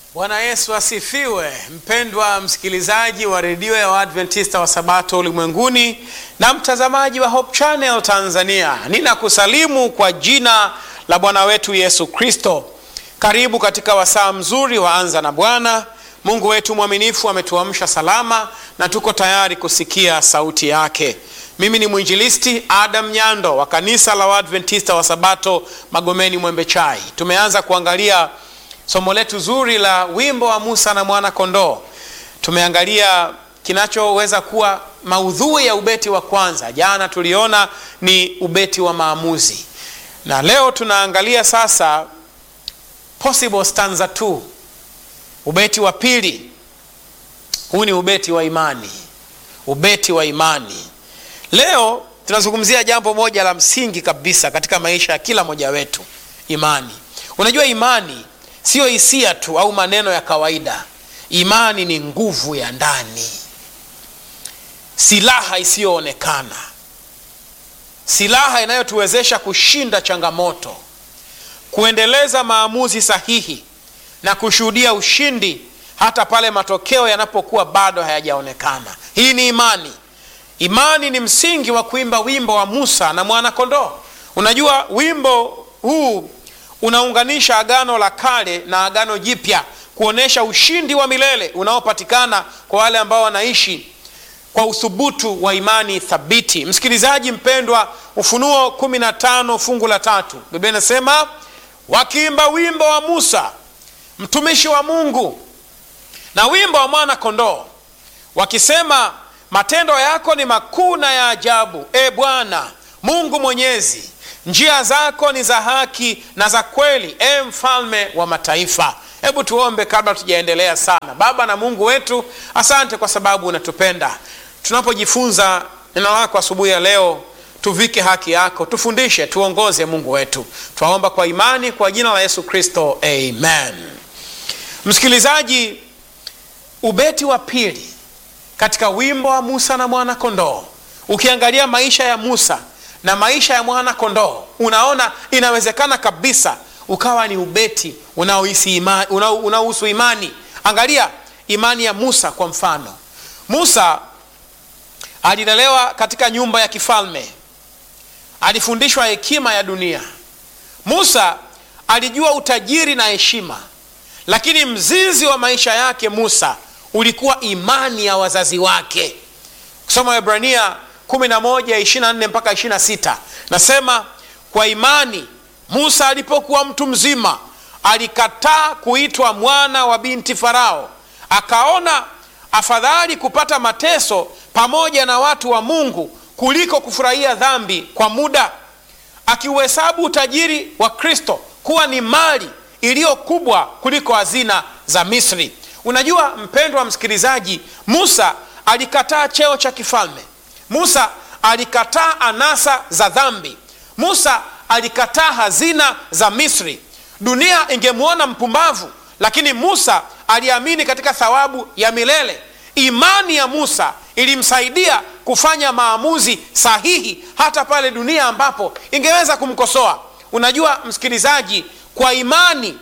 Bwana Yesu asifiwe. Mpendwa msikilizaji wa redio ya Waadventista wa Sabato ulimwenguni na mtazamaji wa Hope Channel Tanzania, ninakusalimu kwa jina la Bwana wetu Yesu Kristo. Karibu katika wasaa mzuri wa Anza na Bwana. Mungu wetu mwaminifu ametuamsha salama na tuko tayari kusikia sauti yake. Mimi ni mwinjilisti Adam Nyando wa kanisa la Waadventista wa Sabato Magomeni Mwembe Chai. Tumeanza kuangalia somo letu zuri la wimbo wa Musa na mwana kondoo. Tumeangalia kinachoweza kuwa maudhui ya ubeti wa kwanza. Jana tuliona ni ubeti wa maamuzi, na leo tunaangalia sasa possible stanza 2, ubeti wa pili. Huu ni ubeti wa imani, ubeti wa imani. Leo tunazungumzia jambo moja la msingi kabisa katika maisha ya kila mmoja wetu, imani. Unajua, imani siyo hisia tu au maneno ya kawaida. Imani ni nguvu ya ndani, silaha isiyoonekana, silaha inayotuwezesha kushinda changamoto, kuendeleza maamuzi sahihi na kushuhudia ushindi hata pale matokeo yanapokuwa bado hayajaonekana. Hii ni imani. Imani ni msingi wa kuimba wimbo wa Musa na mwana kondoo. Unajua, wimbo huu unaunganisha agano la kale na agano jipya kuonyesha ushindi wa milele unaopatikana kwa wale ambao wanaishi kwa uthubutu wa imani thabiti. Msikilizaji mpendwa, Ufunuo 15 fungu la tatu, Biblia inasema wakiimba wimbo wa Musa mtumishi wa Mungu na wimbo wa mwana kondoo wakisema, matendo yako ni makuu na ya ajabu, e Bwana Mungu Mwenyezi njia zako ni za haki na za kweli, e mfalme wa mataifa. Hebu tuombe kabla tujaendelea sana. Baba na Mungu wetu, asante kwa sababu unatupenda. Tunapojifunza neno lako asubuhi ya leo, tuvike haki yako, tufundishe, tuongoze Mungu wetu. Twaomba kwa imani kwa jina la Yesu Kristo, amen. Msikilizaji, ubeti wa pili katika wimbo wa Musa na mwana kondoo, ukiangalia maisha ya Musa na maisha ya mwana kondoo unaona inawezekana kabisa ukawa ni ubeti unaohusu imani, unaohusu imani. Angalia imani ya Musa kwa mfano. Musa alilelewa katika nyumba ya kifalme, alifundishwa hekima ya dunia. Musa alijua utajiri na heshima, lakini mzizi wa maisha yake Musa ulikuwa imani ya wazazi wake. Kusoma Waebrania 11:24 mpaka 26 nasema, kwa imani Musa alipokuwa mtu mzima alikataa kuitwa mwana wa binti Farao, akaona afadhali kupata mateso pamoja na watu wa Mungu kuliko kufurahia dhambi kwa muda, akiuhesabu utajiri wa Kristo kuwa ni mali iliyo kubwa kuliko hazina za Misri. Unajua mpendwa msikilizaji, Musa alikataa cheo cha kifalme. Musa alikataa anasa za dhambi. Musa alikataa hazina za Misri. Dunia ingemwona mpumbavu, lakini Musa aliamini katika thawabu ya milele. Imani ya Musa ilimsaidia kufanya maamuzi sahihi hata pale dunia ambapo ingeweza kumkosoa. Unajua msikilizaji, kwa imani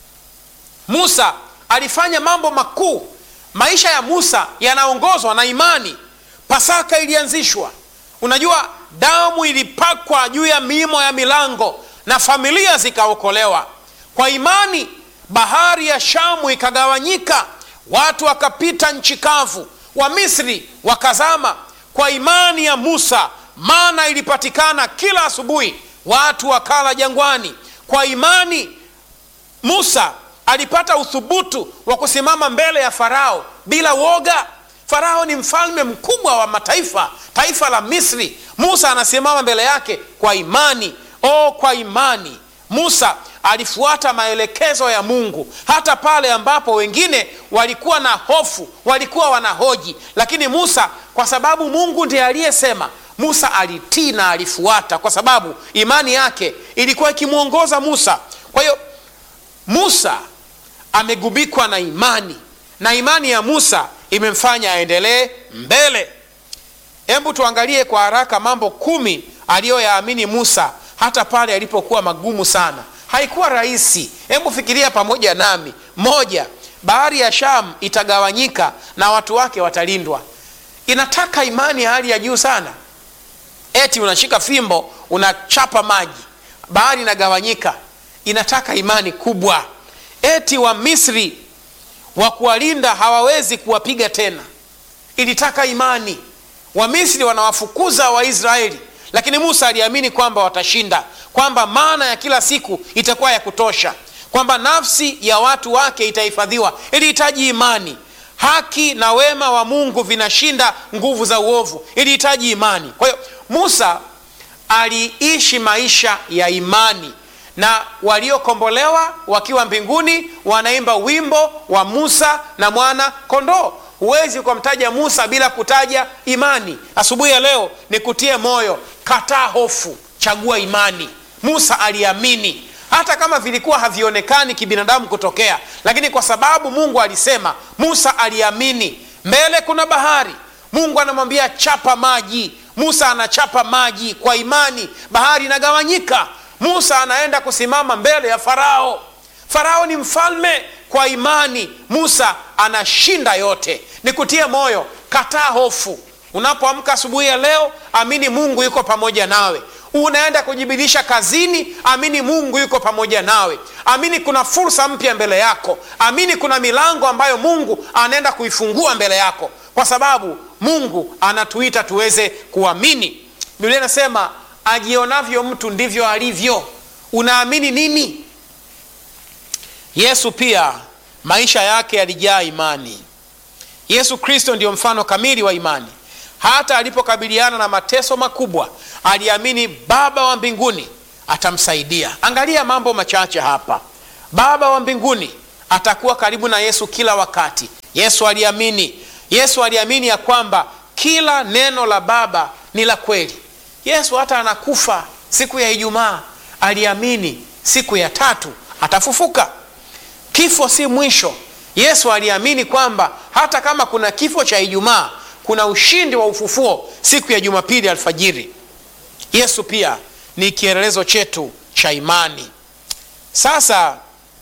Musa alifanya mambo makuu. Maisha ya Musa yanaongozwa na imani. Pasaka ilianzishwa. Unajua, damu ilipakwa juu ya miimo ya milango na familia zikaokolewa kwa imani. Bahari ya Shamu ikagawanyika, watu wakapita nchi kavu, Wamisri wakazama. Kwa imani ya Musa mana ilipatikana kila asubuhi, watu wakala jangwani. Kwa imani Musa alipata uthubutu wa kusimama mbele ya Farao bila woga. Farao ni mfalme mkubwa wa mataifa, taifa la Misri. Musa anasimama mbele yake kwa imani. O, kwa imani Musa alifuata maelekezo ya Mungu hata pale ambapo wengine walikuwa na hofu, walikuwa wanahoji, lakini Musa, kwa sababu Mungu ndiye aliyesema, Musa alitii na alifuata, kwa sababu imani yake ilikuwa ikimwongoza Musa. Kwa hiyo Musa amegubikwa na imani na imani ya Musa imemfanya aendelee mbele. Hebu tuangalie kwa haraka mambo kumi aliyoyaamini Musa hata pale alipokuwa magumu sana. Haikuwa rahisi. Hebu fikiria pamoja nami. Moja, bahari ya sham itagawanyika na watu wake watalindwa inataka imani ya hali ya juu sana eti unashika fimbo unachapa maji bahari inagawanyika inataka imani kubwa eti wa misri wa kuwalinda hawawezi kuwapiga tena ilitaka imani wamisri wanawafukuza waisraeli lakini musa aliamini kwamba watashinda kwamba maana ya kila siku itakuwa ya kutosha kwamba nafsi ya watu wake itahifadhiwa ilihitaji imani haki na wema wa mungu vinashinda nguvu za uovu ilihitaji imani kwa hiyo musa aliishi maisha ya imani na waliokombolewa wakiwa mbinguni wanaimba wimbo wa musa na mwana kondoo huwezi ukamtaja musa bila kutaja imani asubuhi ya leo nikutie moyo kataa hofu chagua imani musa aliamini hata kama vilikuwa havionekani kibinadamu kutokea lakini kwa sababu mungu alisema musa aliamini mbele kuna bahari mungu anamwambia chapa maji musa anachapa maji kwa imani bahari inagawanyika musa anaenda kusimama mbele ya farao farao ni mfalme kwa imani musa anashinda yote nikutie moyo kataa hofu unapoamka asubuhi ya leo amini mungu yuko pamoja nawe unaenda kujibidiisha kazini amini mungu yuko pamoja nawe amini kuna fursa mpya mbele yako amini kuna milango ambayo mungu anaenda kuifungua mbele yako kwa sababu mungu anatuita tuweze kuamini biblia inasema ajionavyo mtu ndivyo alivyo unaamini nini yesu pia maisha yake yalijaa imani yesu kristo ndiyo mfano kamili wa imani hata alipokabiliana na mateso makubwa aliamini baba wa mbinguni atamsaidia angalia mambo machache hapa baba wa mbinguni atakuwa karibu na yesu kila wakati yesu aliamini yesu aliamini ya kwamba kila neno la baba ni la kweli yesu hata anakufa siku ya ijumaa aliamini siku ya tatu atafufuka kifo si mwisho yesu aliamini kwamba hata kama kuna kifo cha ijumaa kuna ushindi wa ufufuo siku ya jumapili alfajiri yesu pia ni kielelezo chetu cha imani sasa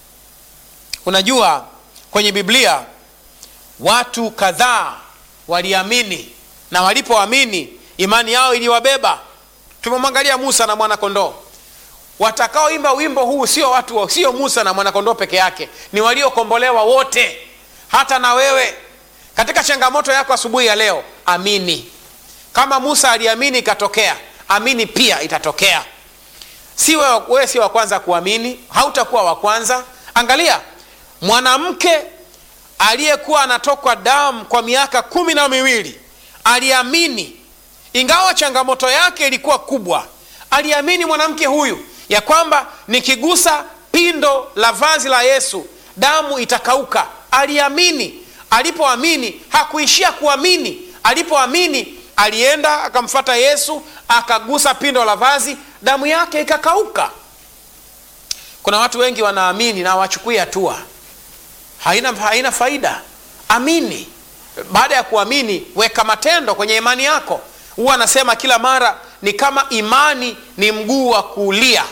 unajua kwenye biblia watu kadhaa waliamini na walipoamini imani yao iliwabeba tumemwangalia musa na mwanakondoo watakaoimba wimbo huu sio watu sio musa na mwanakondoo peke yake ni waliokombolewa wote hata na wewe katika changamoto yako asubuhi ya leo amini kama musa aliamini ikatokea amini pia itatokea si wewe, wewe sio wa kwanza kuamini hautakuwa wa kwanza angalia mwanamke aliyekuwa anatokwa damu kwa miaka kumi na miwili aliamini ingawa changamoto yake ilikuwa kubwa aliamini mwanamke huyu ya kwamba nikigusa pindo la vazi la yesu damu itakauka aliamini alipoamini hakuishia kuamini alipoamini alienda akamfata yesu akagusa pindo la vazi damu yake ikakauka kuna watu wengi wanaamini na hawachukui hatua haina, haina faida amini baada ya kuamini weka matendo kwenye imani yako huwa anasema kila mara ni kama imani ni mguu wa kuulia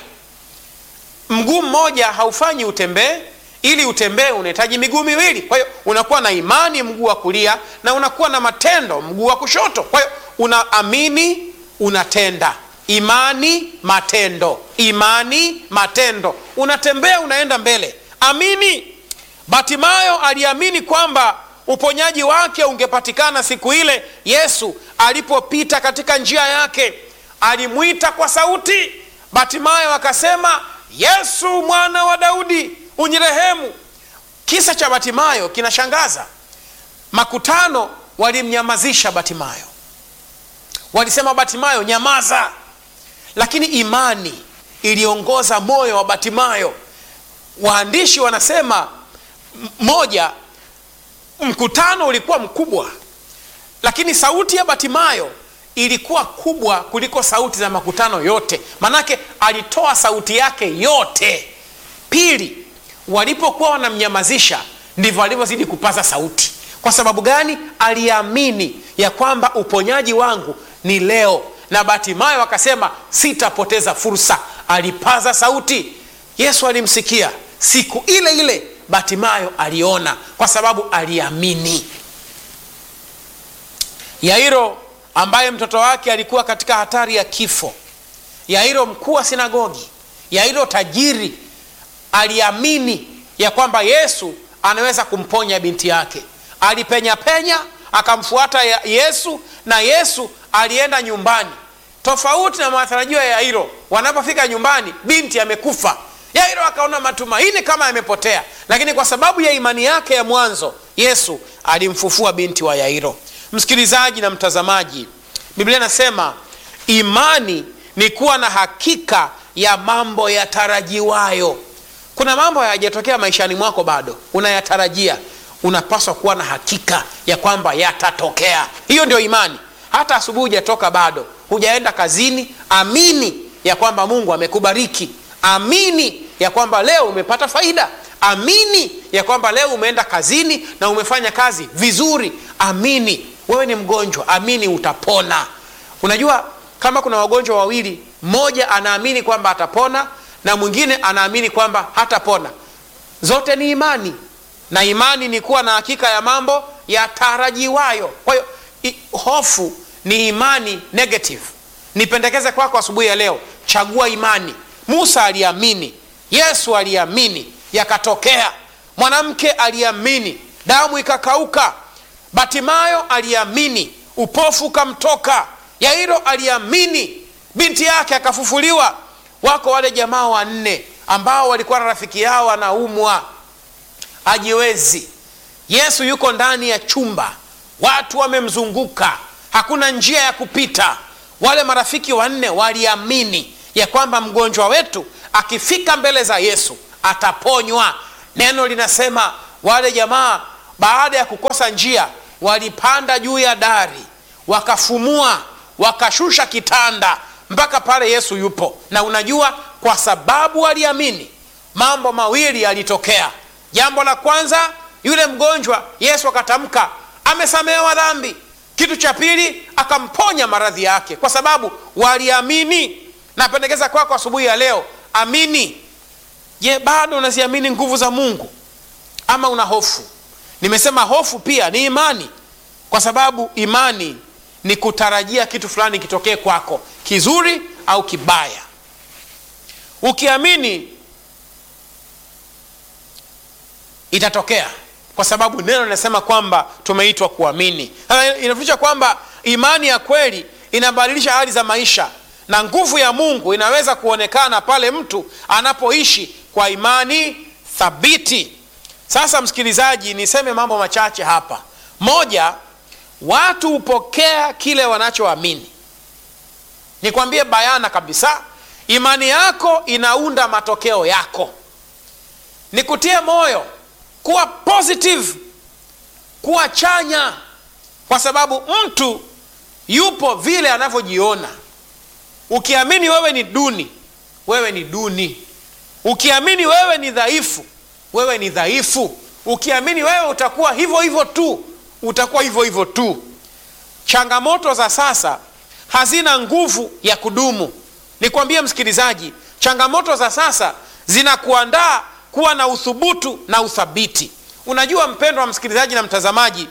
mguu mmoja haufanyi utembee ili utembee unahitaji miguu miwili kwa hiyo unakuwa na imani mguu wa kulia na unakuwa na matendo mguu wa kushoto kwa hiyo unaamini unatenda imani matendo imani matendo unatembea unaenda mbele amini batimayo aliamini kwamba uponyaji wake ungepatikana siku ile yesu alipopita katika njia yake alimwita kwa sauti batimayo akasema yesu mwana wa daudi unirehemu kisa cha batimayo kinashangaza makutano walimnyamazisha batimayo walisema batimayo nyamaza lakini imani iliongoza moyo wa batimayo waandishi wanasema moja mkutano ulikuwa mkubwa lakini sauti ya batimayo ilikuwa kubwa kuliko sauti za makutano yote manake alitoa sauti yake yote pili walipokuwa wanamnyamazisha ndivyo alivyozidi kupaza sauti kwa sababu gani aliamini ya kwamba uponyaji wangu ni leo na batimayo akasema sitapoteza fursa alipaza sauti yesu alimsikia siku ile ile batimayo aliona kwa sababu aliamini yairo ambaye mtoto wake alikuwa katika hatari ya kifo yairo mkuu wa sinagogi yairo tajiri aliamini ya kwamba yesu anaweza kumponya binti yake alipenya penya akamfuata ya yesu na yesu alienda nyumbani tofauti na matarajio ya yairo wanapofika nyumbani binti amekufa yairo akaona matumaini kama yamepotea lakini kwa sababu ya imani yake ya mwanzo yesu alimfufua binti wa yairo msikilizaji na mtazamaji biblia inasema imani ni kuwa na hakika ya mambo yatarajiwayo kuna mambo hayajatokea maishani mwako bado unayatarajia unapaswa kuwa na hakika ya kwamba yatatokea hiyo ndio imani hata asubuhi hujatoka bado hujaenda kazini amini ya kwamba mungu amekubariki amini ya kwamba leo umepata faida amini ya kwamba leo umeenda kazini na umefanya kazi vizuri amini wewe ni mgonjwa amini utapona unajua kama kuna wagonjwa wawili mmoja anaamini kwamba atapona na mwingine anaamini kwamba hatapona zote ni imani na imani ni kuwa na hakika ya mambo yatarajiwayo kwa hiyo hofu ni imani negative nipendekeze kwako kwa asubuhi ya leo chagua imani musa aliamini yesu aliamini yakatokea mwanamke aliamini damu ikakauka batimayo aliamini upofu ukamtoka yairo aliamini binti yake akafufuliwa wako wale jamaa wanne ambao walikuwa na rafiki yao anaumwa ajiwezi yesu yuko ndani ya chumba watu wamemzunguka hakuna njia ya kupita wale marafiki wanne waliamini ya kwamba mgonjwa wetu akifika mbele za yesu ataponywa neno linasema wale jamaa baada ya kukosa njia walipanda juu ya dari wakafumua wakashusha kitanda mpaka pale yesu yupo na unajua kwa sababu waliamini mambo mawili yalitokea jambo la kwanza yule mgonjwa yesu akatamka amesamehewa dhambi kitu cha pili akamponya maradhi yake kwa sababu waliamini napendekeza kwako asubuhi ya leo amini je bado unaziamini nguvu za mungu ama una hofu nimesema hofu pia ni imani kwa sababu imani ni kutarajia kitu fulani kitokee kwako kizuri au kibaya ukiamini itatokea kwa sababu neno linasema kwamba tumeitwa kuamini inafundisha kwamba imani ya kweli inabadilisha hali za maisha na nguvu ya mungu inaweza kuonekana pale mtu anapoishi kwa imani thabiti sasa msikilizaji niseme mambo machache hapa moja watu hupokea kile wanachoamini nikwambie bayana kabisa imani yako inaunda matokeo yako nikutie moyo kuwa positive kuwa chanya kwa sababu mtu yupo vile anavyojiona ukiamini wewe ni duni wewe ni duni ukiamini wewe ni dhaifu wewe ni dhaifu ukiamini wewe utakuwa hivyo hivyo tu utakuwa hivyo hivyo tu changamoto za sasa hazina nguvu ya kudumu nikwambie msikilizaji changamoto za sasa zinakuandaa kuwa na uthubutu na uthabiti unajua mpendwa msikilizaji na mtazamaji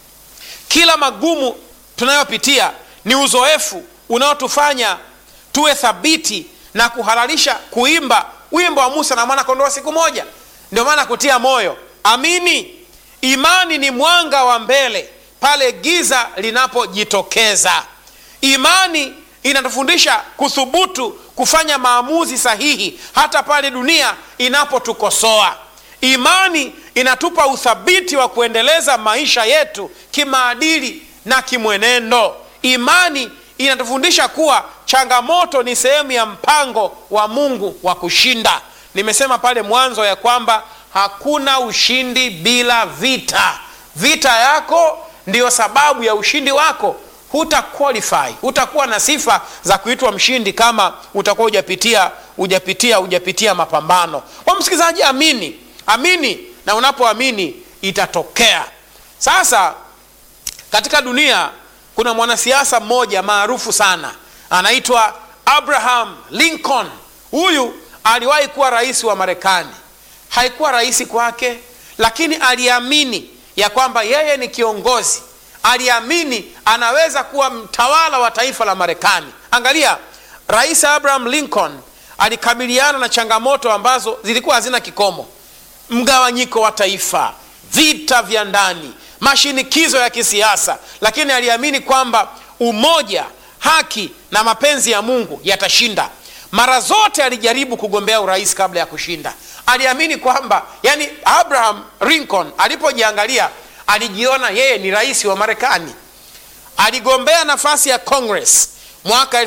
kila magumu tunayopitia ni uzoefu unaotufanya tuwe thabiti na kuhalalisha kuimba wimbo wa musa na mwana kondoo siku moja ndio maana kutia moyo amini imani ni mwanga wa mbele pale giza linapojitokeza imani inatufundisha kuthubutu kufanya maamuzi sahihi hata pale dunia inapotukosoa imani inatupa uthabiti wa kuendeleza maisha yetu kimaadili na kimwenendo imani inatufundisha kuwa changamoto ni sehemu ya mpango wa mungu wa kushinda nimesema pale mwanzo ya kwamba hakuna ushindi bila vita vita yako ndiyo sababu ya ushindi wako huta qualify hutakuwa na sifa za kuitwa mshindi kama utakuwa hujapitia hujapitia hujapitia mapambano kwa msikilizaji amini amini na unapoamini itatokea sasa katika dunia kuna mwanasiasa mmoja maarufu sana anaitwa abraham lincoln huyu aliwahi kuwa rais wa marekani haikuwa rahisi kwake lakini aliamini ya kwamba yeye ni kiongozi aliamini anaweza kuwa mtawala wa taifa la marekani angalia rais abraham lincoln alikabiliana na changamoto ambazo zilikuwa hazina kikomo mgawanyiko wa taifa vita vya ndani mashinikizo ya kisiasa lakini aliamini kwamba umoja haki na mapenzi ya mungu yatashinda mara zote alijaribu kugombea urais kabla ya kushinda aliamini kwamba yani abraham lincoln alipojiangalia alijiona yeye ni rais wa marekani aligombea nafasi ya congress mwaka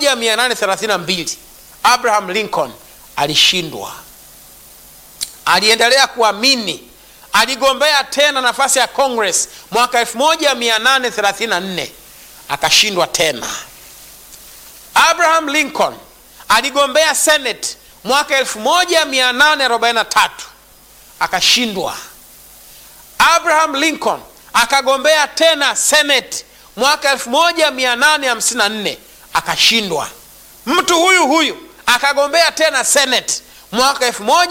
1832 abraham lincoln alishindwa aliendelea kuamini aligombea tena nafasi ya congress mwaka 1834 akashindwa tena abraham lincoln aligombea senate mwaka 1843 akashindwa abraham lincoln akagombea tena senate mwaka 1854 akashindwa mtu huyu huyu akagombea tena senate mwaka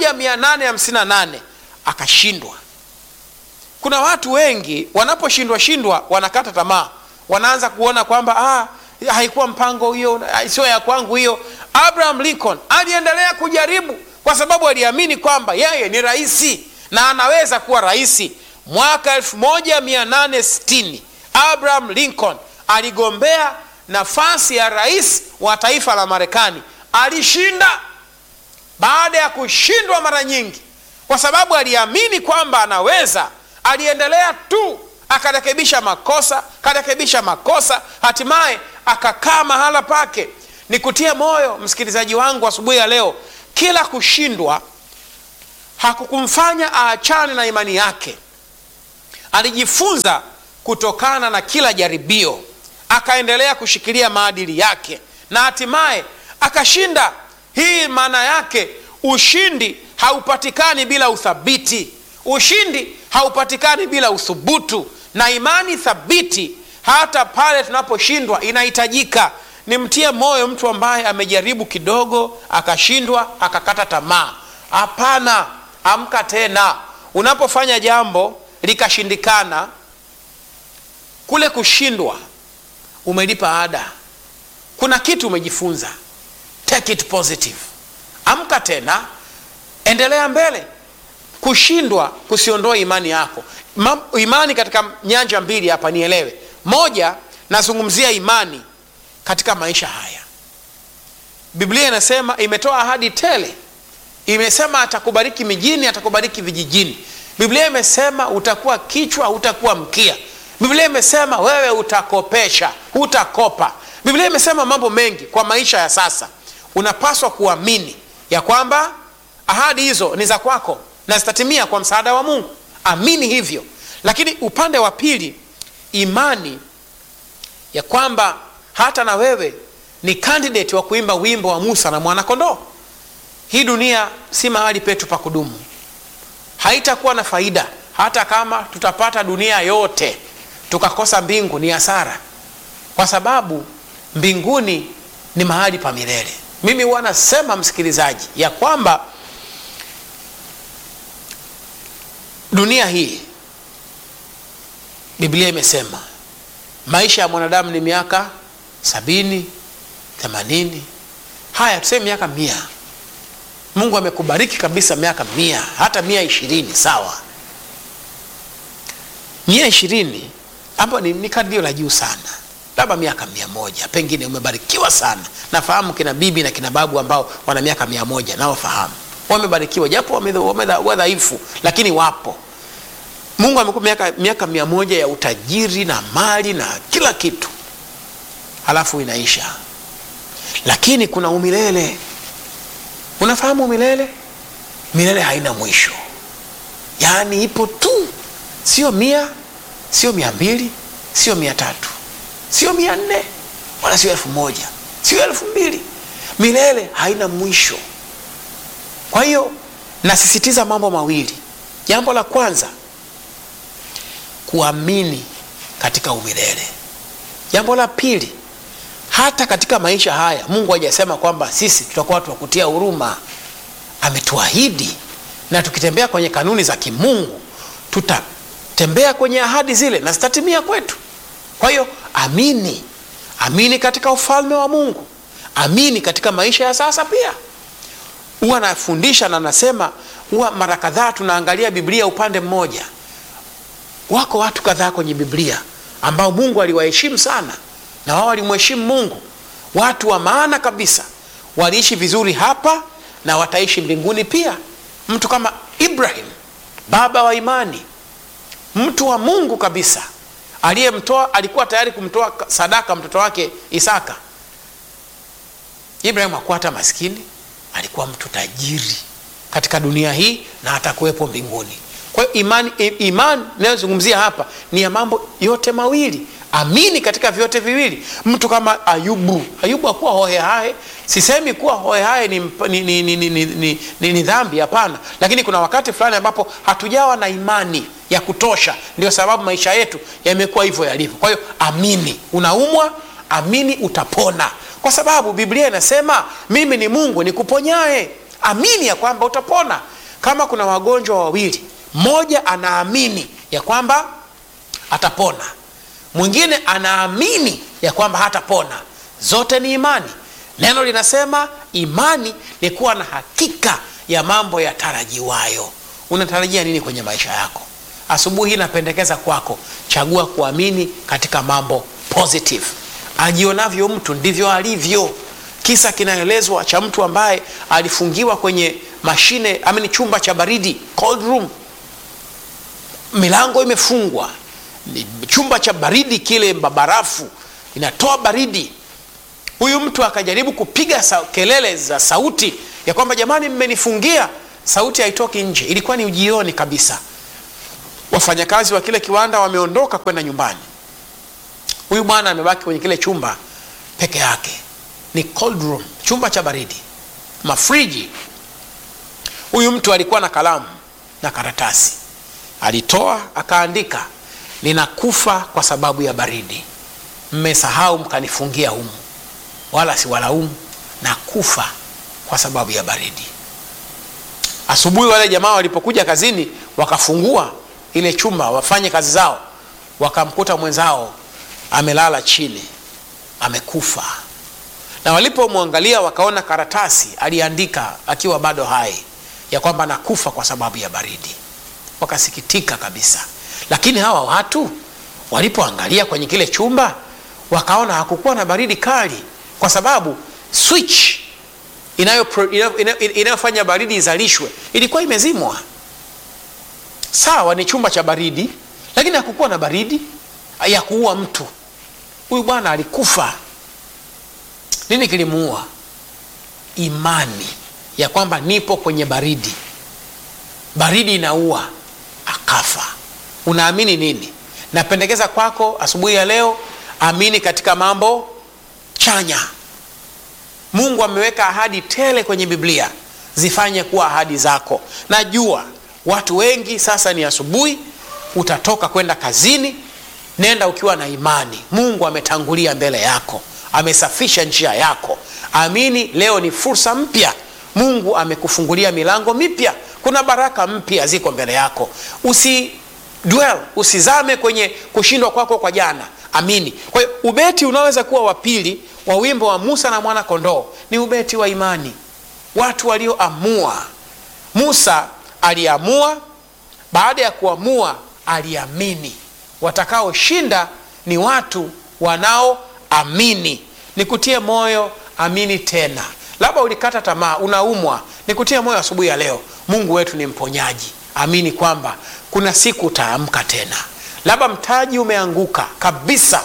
1858 akashindwa kuna watu wengi wanaposhindwa shindwa wanakata tamaa wanaanza kuona kwamba ah, haikuwa mpango hiyo sio ya kwangu hiyo abraham lincoln aliendelea kujaribu kwa sababu aliamini kwamba yeye ni rahisi na anaweza kuwa rahisi mwaka 1860 abraham lincoln aligombea nafasi ya rais wa taifa la marekani alishinda baada ya kushindwa mara nyingi kwa sababu aliamini kwamba anaweza aliendelea tu akarekebisha makosa karekebisha makosa hatimaye akakaa mahala pake nikutie moyo msikilizaji wangu asubuhi ya leo kila kushindwa hakukumfanya aachane na imani yake alijifunza kutokana na kila jaribio akaendelea kushikilia maadili yake na hatimaye akashinda hii maana yake ushindi haupatikani bila uthabiti ushindi haupatikani bila uthubutu na imani thabiti hata pale tunaposhindwa inahitajika nimtie moyo mtu ambaye amejaribu kidogo akashindwa akakata tamaa hapana amka tena unapofanya jambo likashindikana kule kushindwa umelipa ada kuna kitu umejifunza take it positive amka tena endelea mbele kushindwa kusiondoa imani yako Ma, imani katika nyanja mbili hapa nielewe moja nazungumzia imani katika maisha haya biblia inasema imetoa ahadi tele imesema atakubariki mijini atakubariki vijijini biblia imesema utakuwa kichwa utakuwa mkia biblia imesema wewe utakopesha hutakopa biblia imesema mambo mengi kwa maisha ya sasa unapaswa kuamini ya kwamba ahadi hizo ni za kwako na zitatimia kwa msaada wa mungu amini hivyo lakini upande wa pili imani ya kwamba hata na wewe ni kandidati wa kuimba wimbo wa musa na mwanakondoo hii dunia si mahali petu pa kudumu haitakuwa na faida hata kama tutapata dunia yote tukakosa mbingu ni hasara kwa sababu mbinguni ni mahali pa milele mimi huwa nasema msikilizaji ya kwamba dunia hii biblia imesema maisha ya mwanadamu ni miaka sabini themanini haya tuseme miaka mia mungu amekubariki kabisa miaka mia hata mia ishirini sawa mia ishirini hapo ni, ni kadio la juu sana labda miaka mia moja pengine umebarikiwa sana nafahamu kina bibi na kina babu ambao wana miaka mia moja nawafahamu wamebarikiwa japo wadhaifu lakini wapo mungu amekupa miaka, miaka mia moja ya utajiri na mali na kila kitu halafu inaisha lakini kuna umilele unafahamu milele milele haina mwisho yaani ipo tu sio mia sio mia mbili sio mia tatu sio mia nne wala sio elfu moja sio elfu mbili milele haina mwisho kwa hiyo nasisitiza mambo mawili jambo la kwanza kuamini katika umilele jambo la pili hata katika maisha haya mungu hajasema kwamba sisi tutakuwa watu wa kutia huruma ametuahidi na tukitembea kwenye kanuni za kimungu tutatembea kwenye ahadi zile na zitatimia kwetu kwa hiyo amini amini katika ufalme wa mungu amini katika maisha ya sasa pia huwa nafundisha na nasema huwa mara kadhaa tunaangalia biblia upande mmoja wako watu kadhaa kwenye biblia ambao mungu aliwaheshimu sana na wao walimheshimu mungu watu wa maana kabisa waliishi vizuri hapa na wataishi mbinguni pia mtu kama ibrahim baba wa imani mtu wa mungu kabisa aliyemtoa alikuwa tayari kumtoa sadaka mtoto wake isaka ibrahim hakuwa hata maskini alikuwa mtu tajiri katika dunia hii na atakuwepo mbinguni kwa hiyo imani imani inayozungumzia hapa ni ya mambo yote mawili amini katika vyote viwili mtu kama ayubu ayubu hakuwa hohehahe sisemi kuwa hohehahe ni, ni, ni, ni, ni, ni, ni, ni, ni dhambi hapana lakini kuna wakati fulani ambapo hatujawa na imani ya kutosha ndio sababu maisha yetu yamekuwa hivyo yalivyo kwa hiyo amini unaumwa amini utapona kwa sababu biblia inasema mimi ni mungu nikuponyae amini ya kwamba utapona kama kuna wagonjwa wawili mmoja anaamini ya kwamba atapona mwingine anaamini ya kwamba hatapona zote ni imani neno linasema imani ni kuwa na hakika ya mambo yatarajiwayo unatarajia nini kwenye maisha yako asubuhi hii napendekeza kwako chagua kuamini katika mambo positive ajionavyo mtu ndivyo alivyo kisa kinaelezwa cha mtu ambaye alifungiwa kwenye mashine amini chumba cha baridi cold room milango imefungwa ni chumba cha baridi kile barafu inatoa baridi huyu mtu akajaribu kupiga sa, kelele za sauti ya kwamba jamani mmenifungia sauti haitoki nje ilikuwa ni ujioni kabisa wafanyakazi wa kile kiwanda wameondoka kwenda nyumbani huyu bwana amebaki kwenye kile chumba peke yake ni cold room chumba cha baridi mafriji huyu mtu alikuwa na kalamu na karatasi alitoa akaandika ninakufa kwa sababu ya baridi mmesahau mkanifungia humu wala siwalaumu nakufa kwa sababu ya baridi asubuhi wale jamaa walipokuja kazini wakafungua ile chumba wafanye kazi zao wakamkuta mwenzao amelala chini amekufa na walipomwangalia wakaona karatasi aliandika akiwa bado hai ya kwamba nakufa kwa sababu ya baridi wakasikitika kabisa lakini hawa watu walipoangalia kwenye kile chumba wakaona hakukuwa na baridi kali kwa sababu switch inayofanya inayo, inayo, inayo baridi izalishwe ilikuwa imezimwa sawa ni chumba cha baridi lakini hakukuwa na baridi ya kuua mtu huyu bwana alikufa nini kilimuua imani ya kwamba nipo kwenye baridi baridi inaua akafa unaamini nini napendekeza kwako asubuhi ya leo amini katika mambo chanya mungu ameweka ahadi tele kwenye biblia zifanye kuwa ahadi zako najua watu wengi sasa ni asubuhi utatoka kwenda kazini nenda ukiwa na imani mungu ametangulia mbele yako amesafisha njia yako amini leo ni fursa mpya mungu amekufungulia milango mipya kuna baraka mpya ziko mbele yako usi dwell usizame kwenye kushindwa kwako kwa jana amini kwa hiyo ubeti unaweza kuwa wa pili wa wimbo wa musa na mwana kondoo ni ubeti wa imani watu walioamua musa aliamua baada ya kuamua aliamini watakaoshinda ni watu wanaoamini nikutie moyo amini tena labda ulikata tamaa unaumwa nikutie moyo asubuhi ya leo mungu wetu ni mponyaji amini kwamba kuna siku utaamka tena labda mtaji umeanguka kabisa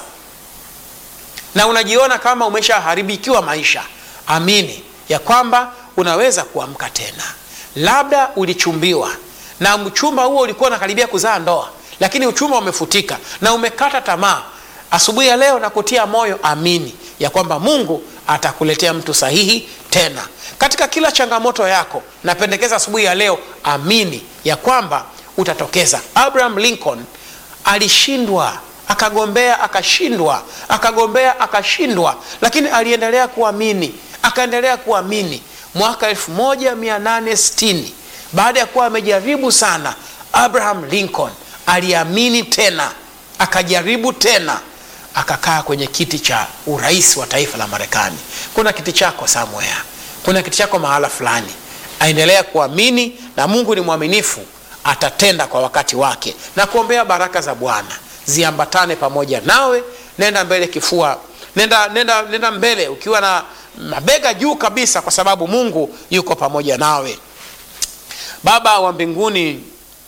na unajiona kama umeshaharibikiwa maisha amini ya kwamba unaweza kuamka tena labda ulichumbiwa na mchumba huo ulikuwa unakaribia kuzaa ndoa lakini uchumba umefutika na umekata tamaa asubuhi ya leo nakutia moyo amini ya kwamba mungu atakuletea mtu sahihi tena katika kila changamoto yako napendekeza asubuhi ya leo amini ya kwamba utatokeza abraham lincoln alishindwa akagombea akashindwa akagombea akashindwa lakini aliendelea kuamini akaendelea kuamini mwaka 1860 baada ya kuwa amejaribu sana abraham lincoln aliamini tena akajaribu tena akakaa kwenye kiti cha urais wa taifa la marekani kuna kiti chako somewhere kuna kiti chako mahala fulani aendelea kuamini na mungu ni mwaminifu atatenda kwa wakati wake na kuombea baraka za bwana ziambatane pamoja nawe nenda mbele kifua nenda, nenda, nenda mbele ukiwa na mabega juu kabisa kwa sababu mungu yuko pamoja nawe baba wa mbinguni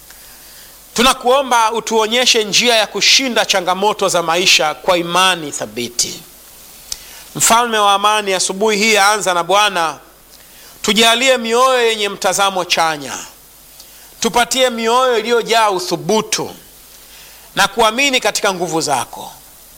tunakuomba utuonyeshe njia ya kushinda changamoto za maisha kwa imani thabiti mfalme wa amani asubuhi hii yaanza na bwana tujalie mioyo yenye mtazamo chanya tupatie mioyo iliyojaa uthubutu na kuamini katika nguvu zako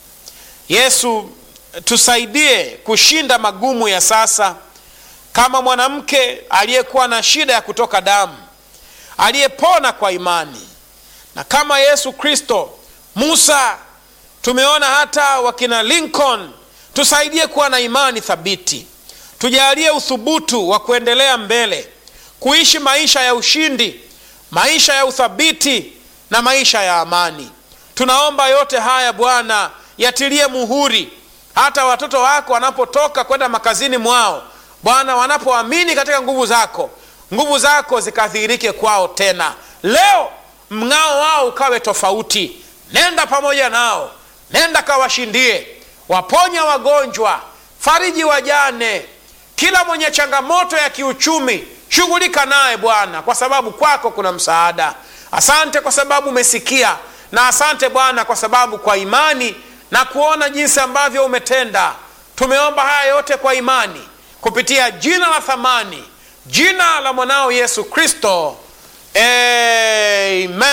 yesu tusaidie kushinda magumu ya sasa kama mwanamke aliyekuwa na shida ya kutoka damu aliyepona kwa imani na kama yesu kristo musa tumeona hata wakina lincoln tusaidie kuwa na imani thabiti tujalie uthubutu wa kuendelea mbele kuishi maisha ya ushindi maisha ya uthabiti na maisha ya amani tunaomba yote haya bwana yatilie muhuri hata watoto wako wanapotoka kwenda makazini mwao bwana wanapoamini katika nguvu zako nguvu zako zikadhihirike kwao tena leo mng'ao wao ukawe tofauti nenda pamoja nao nenda kawashindie waponya wagonjwa fariji wajane kila mwenye changamoto ya kiuchumi shughulika naye bwana kwa sababu kwako kuna msaada asante kwa sababu umesikia na asante bwana kwa sababu kwa imani na kuona jinsi ambavyo umetenda tumeomba haya yote kwa imani kupitia jina la thamani jina la mwanao yesu kristo amen